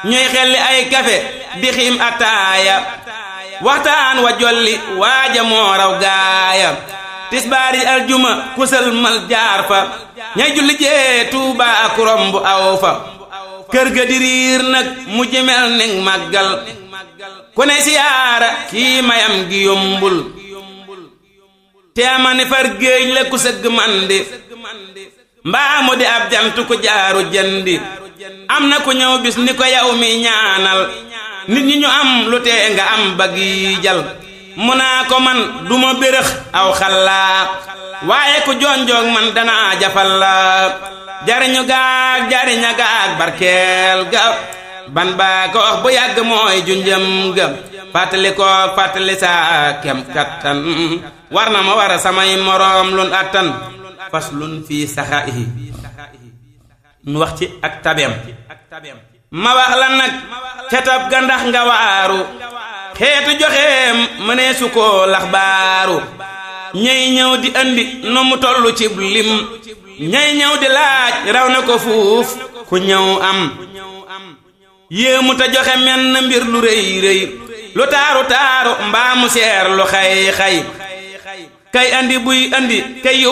ñuy xelli ay kafe di xiim ataaya waxtaan wa jolli waaja moo raw gaaya tisbaari aljuma kusal mal jaar fa ñay julli jee tuuba ak romb aw fa kër ga di riir nag mu jëmel ning màggal ku ne siyaara kii mayam gi yombul teema ne far géej la ku sëgg mandi mbaa mu di ab jant ku jaaru jëndi am na ku ñëw bis ni ko yow mi ñaanal nit ñi ñu am lu tee nga am ba gi jal mu naa ko man duma bérëx aw xallaa waaye ku jonjoog man danaa jafal la jariñu gaag jariña gaag barkeel ga ban baa ko wax bu yàgg mooy junjëm ga fàttali ko fàttali saa kem kattan war na ma war a samay moroom lun attan fas lun fii saxaa'ihi nu wax ci ak tabeem ma wax la nag ca tab ga ndax nga waaru xeetu joxeem mënee su ko lax baaru ñey ñëw di andi nu mu tollu ci lim ñey ñëw di laaj raw na ko fuuf ku ñëw am yéemu ta joxe menn mbir lu rëy rëy lu taaru taaru mbaa mu seer lu xay xay kay andi buy andi kay